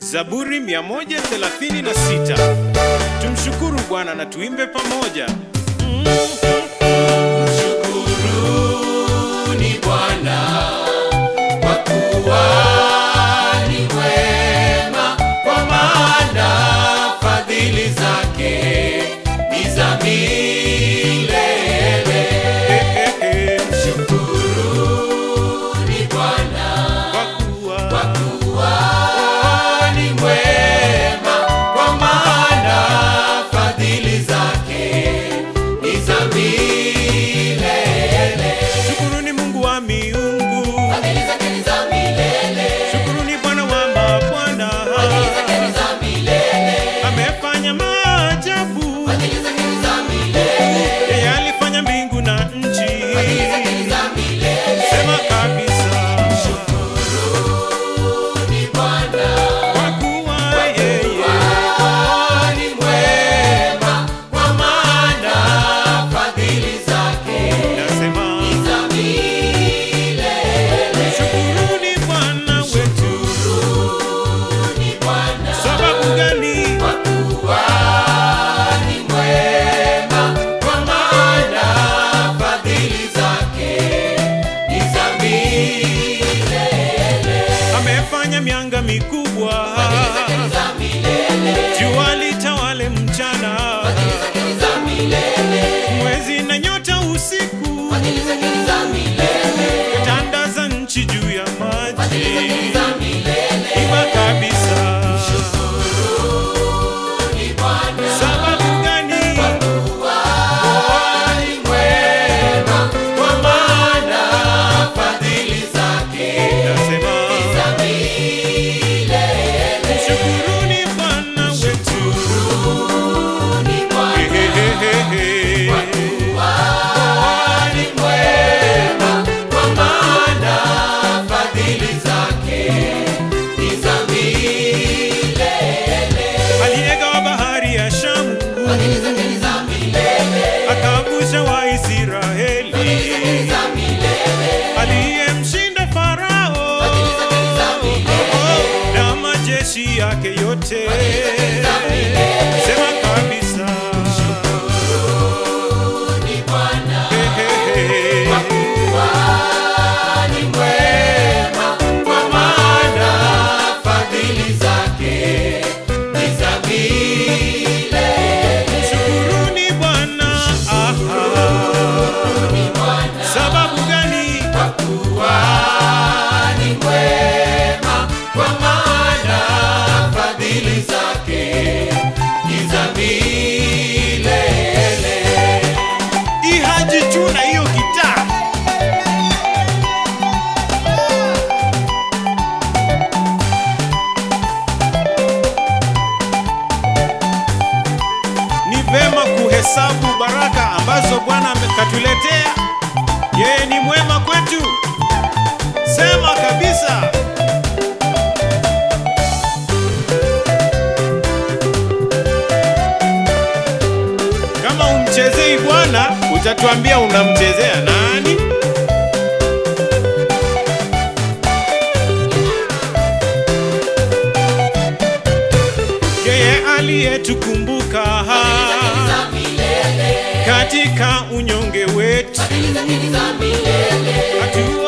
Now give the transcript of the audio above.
Zaburi 136. Tumshukuru Bwana na tuimbe pamoja. Mshukuruni Bwana kwa kuwa ni mwema, kwa maana fadhili zake ni za milele. Mshukuruni Bwana kwa kuwa ni mwema, kwa maana fadhili zake ni za milele. Shukuruni Mungu wa miungu, Fadhili zake ni za milele. shukuruni Bwana wa mabwana, Fadhili zake ni za milele. amefanya maajabu. Fadhili zake ni za milele. Yeye alifanya mbingu na nchi. Fadhili zake ni za milele. Sema kabisa, Ni Bwana kwa kuwa yeye ni mwema, kwa maana fadhili zake nasema ni za milele. Shukuruni Bwana wetu. Ni Bwana Sababu gani? kwa kuwa ni mwema, kwa maana fadhili zake ni za milele. Amefanya mianga mikubwa, Fadhili zake ni za milele. jua litawale mchana, Fadhili zake ni za milele. mwezi na nyota usiku, Fadhili zake ni za milele. tanda za nchi juu ya Fadhili maji. zake ni za milele. Iba kabisa. Ni Bwana Sababu gani? ni mwema, kwa maana fadhili zake Nasema ni za milele. shukuruni Bwana wetu. Ni Bwana Hehehehe. ni mwema, kwa maana fadhili zake ni za milele. Aliyegawa bahari ya Shamu, Fadhili zake ni za milele. akavusha Waisraeli. Fadhili zake ni za milele. aliyemshinda Farao Fadhili zake ni za milele. na majeshi yake yote. za milele. Sema kabisa, Ni Bwana Hehehe. ni mwema, kwa maana fadhili zake ni za milele. Shukuruni Bwana. Aha. Sababu gani? Kwa kuwa ni mwema, kwa maana fadhili zake ni za milele. Ihaji tu na hiyo gitaa. Ni vema kuhesabu baraka ambazo Bwana amekatuletea. Yeye ni mwema kwetu. Sema kabisa. Kama umchezei Bwana, utatuambia unamchezea nani? Yeye aliyetukumbuka Za milele, katika unyonge wetu, fadhili zake ni za milele. hatua